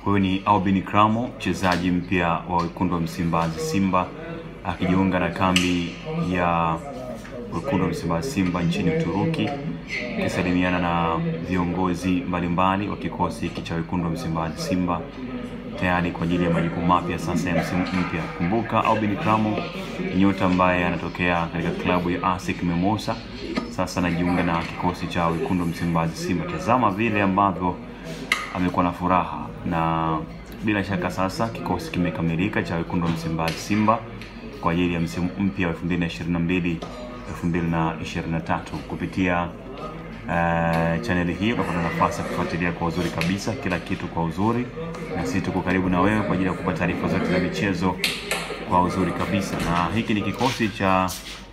Huyu ni Albin Kramo, mchezaji mpya wa wekundu wa Msimbazi Simba, akijiunga na kambi ya wekundu wa Msimbazi Simba nchini Uturuki, akisalimiana na viongozi mbalimbali wa kikosi hiki cha wekundu wa Msimbazi Simba tayari kwa ajili ya majukumu mapya sasa ya msimu mpya. Kumbuka Albin Kramo ni nyota ambaye anatokea katika klabu ya ASEC Mimosas, sasa anajiunga na kikosi cha wekundu wa Msimbazi Simba. Tazama vile ambavyo amekuwa na furaha na bila shaka sasa kikosi kimekamilika cha wekundu wa Msimbazi Simba kwa ajili ya msimu mpya wa 2022 2023 kupitia uh, chaneli hii utapata nafasi ya kufuatilia kwa uzuri kabisa kila kitu kwa uzuri, na sisi tuko karibu na wewe kwa ajili ya kupata taarifa zote za michezo kwa uzuri kabisa, na hiki ni kikosi cha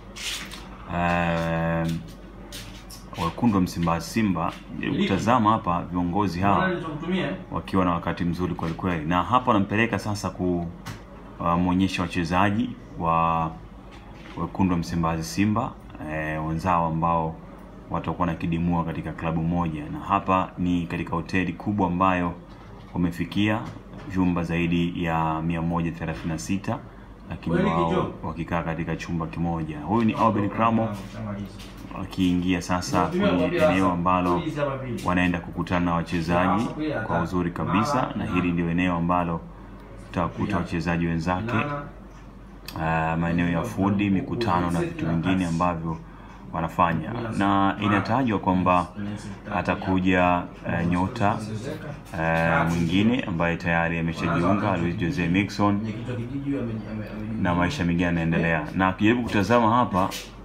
uh, wekundu wa Msimbazi Simba. Kutazama hapa viongozi hawa wakiwa na wakati mzuri kweli kweli, na hapa wanampeleka sasa kumwonyesha wachezaji wa wekundu wa Msimbazi Simba e, wenzao ambao watakuwa na kidimua katika klabu moja, na hapa ni katika hoteli kubwa ambayo wamefikia vyumba zaidi ya 136 lakini wao wakikaa katika chumba kimoja. Huyu ni Albin Kramo akiingia sasa kwenye eneo ambalo wanaenda kukutana na wachezaji kwa uzuri kabisa, na hili ndio eneo ambalo utakuta wachezaji wenzake, uh, maeneo ya fudi, mikutano na vitu vingine ambavyo wanafanya, na inatajwa kwamba atakuja uh, nyota uh, mwingine ambaye tayari ameshajiunga Luis Jose Mixon, na maisha mengine yanaendelea, na akijaribu kutazama hapa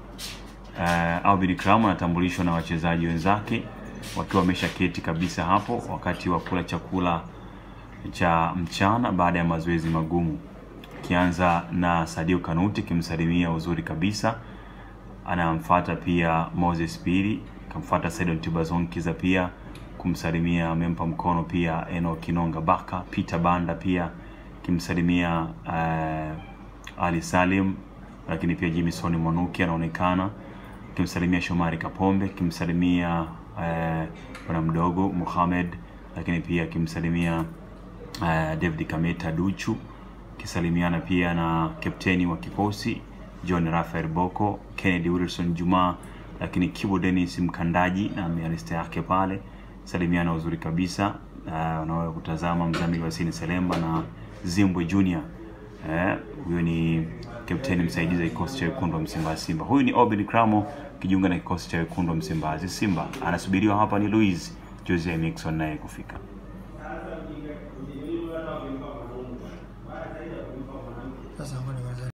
uh, Albin Kramo anatambulishwa na wachezaji wenzake wakiwa wameshaketi kabisa hapo wakati wa kula chakula cha mchana baada ya mazoezi magumu, kianza na Sadio Kanuti kimsalimia uzuri kabisa, anamfuata pia Moses Pili, kamfuata Saidon Tibazon Kiza pia kumsalimia, amempa mkono pia Eno Kinonga Baka, Peter Banda pia kimsalimia uh, Ali Salim, lakini pia Jimison Mwanuki anaonekana kimsalimia Shomari Kapombe, kimsalimia bwana uh, mdogo Mohamed, lakini pia kimsalimia uh, David Kameta Duchu, kisalimiana pia na kapteni wa kikosi John Rafael Boko, Kennedy Wilson Juma, lakini Kibo Dennis Mkandaji na mialista yake pale, salimiana uzuri kabisa. Uh, unaweza kutazama mzamili wa Sini Selemba na Zimbwe Junior huyo uh, ni kapteni msaidizi wa kikosi cha wekundu wa Msimbazi Simba. Huyu ni Obin Kramo kijiunga na kikosi cha wekundu wa Msimbazi Simba. Anasubiriwa hapa ni Luis Jose Mixon naye kufika. Sasa